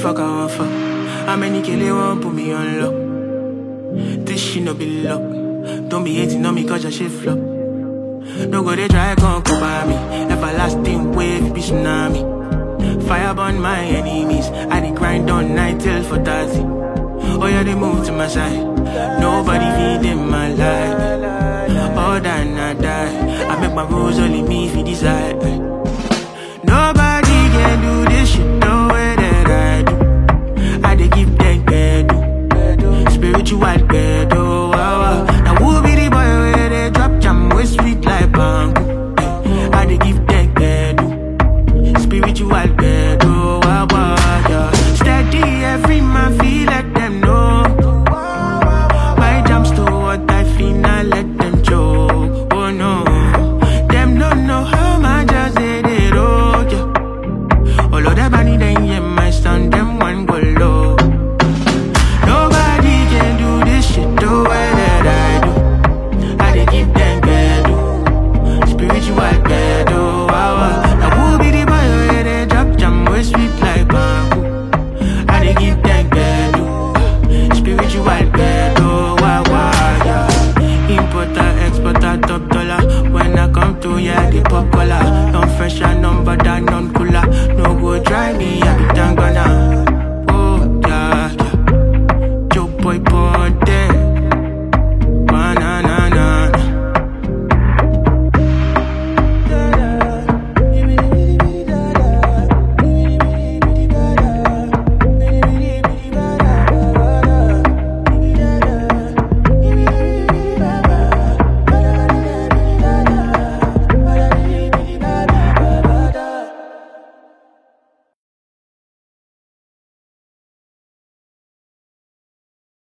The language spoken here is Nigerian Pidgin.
fuck I want fuck? How many kill they want put me on lock? This shit no be luck. Don't be hating on me cause your shit flop. No go they try gon' come by me. Everlasting wave be tsunami. Fire burn my enemies. I dey grind on night till for 30. Oh yeah, they move to my side. Nobody feed in my life. All that I die. I make my rules only me if you decide.